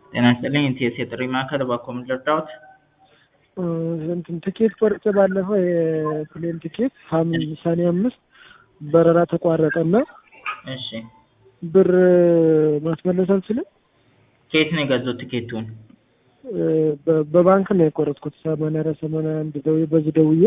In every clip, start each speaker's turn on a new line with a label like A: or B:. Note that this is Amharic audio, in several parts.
A: ጤና ይስጥልኝ ኢቲኤስ የጥሪ ማዕከል እባክዎ ምን ልርዳዎት?
B: እንትን ትኬት ቆርጬ ባለፈው የፕሌን ትኬት ሐምሌ ሰኔ አምስት በረራ ተቋረጠና
A: እሺ
B: ብር ማስመለስ አልችልም።
A: ከየት ነው የገዙት ትኬቱን?
B: በ- በባንክ ነው የቆረጥኩት። ሰማንያ አራት ሰማንያ አንድ ደውዬ በዚህ ደውዬ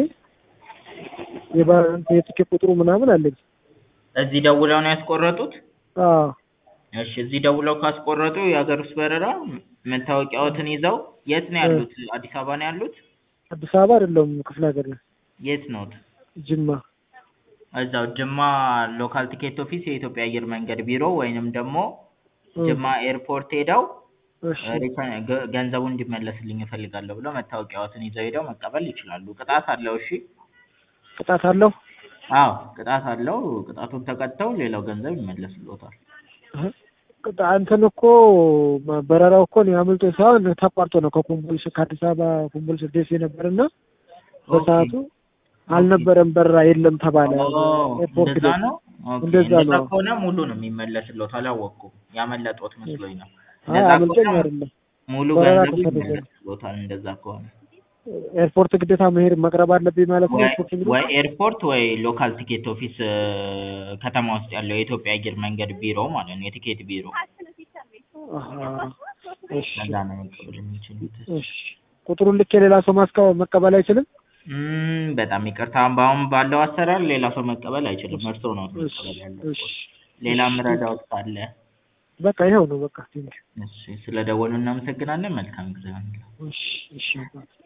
B: የባንክ የትኬት ቁጥሩ ምናምን አለኝ።
A: እዚህ ደውለው ነው ያስቆረጡት?
B: አዎ
A: እሺ እዚህ ደውለው ካስቆረጡ የሀገር ውስጥ በረራ መታወቂያዎትን ይዘው የት ነው ያሉት? አዲስ አበባ ነው ያሉት?
B: አዲስ አበባ አይደለም ክፍለ ሀገር ነው
A: የት ነዎት?
B: ጅማ።
A: እዛው ጅማ ሎካል ቲኬት ኦፊስ የኢትዮጵያ አየር መንገድ ቢሮ ወይንም ደግሞ ጅማ ኤርፖርት ሄደው
B: እሺ
A: ሪፈ- ገ- ገንዘቡ እንዲመለስልኝ እፈልጋለሁ ብለው መታወቂያዎትን ይዘው ሄደው መቀበል ይችላሉ። ቅጣት አለው። እሺ
B: ቅጣት አለው?
A: አዎ ቅጣት አለው። ቅጣቱን ተቀጥተው ሌላው ገንዘብ ይመለስልዎታል።
B: እህ፣ ቅጣ- እንትን እኮ በረራው እኮ እኔ አምልጦኝ ሳይሆን ተቋርጦ ነው ከኮምቦልቻ ከአዲስ አበባ ኮምቦልቻ ደሴ ነበርና በሰዓቱ አልነበረም በረራ የለም ተባለ።
A: ኦ፣
B: ኤርፖርት
A: እንደዛ
B: ላይ
A: ነው። ኦኬ፣
B: እንደዛ
A: እንደዛ
B: ነው።
A: ከሆነ ሙሉ ነው የሚመለስልዎት። አላወቅኩም። ያመለጦት መስሎኝ ነው።
B: አይ
A: እንደዛ
B: አምልጦኝ
A: ከሆነ
B: አይደለም።
A: ሙሉ
B: በረራ
A: ገንዘቡ
B: ተሰረዘ።
A: ይመለስልዎታል። እንደዛ ከሆነ
B: ኤርፖርት ግዴታ መሄድ መቅረብ አለብኝ ማለት ነው።
A: ወይ
B: ኤርፖርት እንግዲህ
A: ወይ ኤርፖርት ወይ ሎካል ቲኬት ኦፊስ እ፣ ከተማ ውስጥ ያለው የኢትዮጵያ አየር መንገድ ቢሮ ማለት ነው፣ የቲኬት ቢሮ
B: አሃ፣ እሺ
A: ከዛ ነው መቀበል የሚችሉት።
B: እሺ። ቁጥሩን ልክ የሌላ ሰው ማስቀ መቀበል አይችልም።
A: እም፣ በጣም ይቅርታ በአሁን ባለው አሰራር ሌላ ሰው መቀበል አይችልም። እርስዎ ነው
B: እሺ
A: መቀበል
B: እሺ
A: ያለብዎት። ሌላ
B: እሺ።
A: ምረዳዎት ካለ?
B: በቃ ይኸው ነው በቃ ቴንኪው።
A: እሺ፣ ስለ ደወሉ እናመሰግናለን። መልካም ጊዜ ይሁንልዎ።
B: እሺ እሺ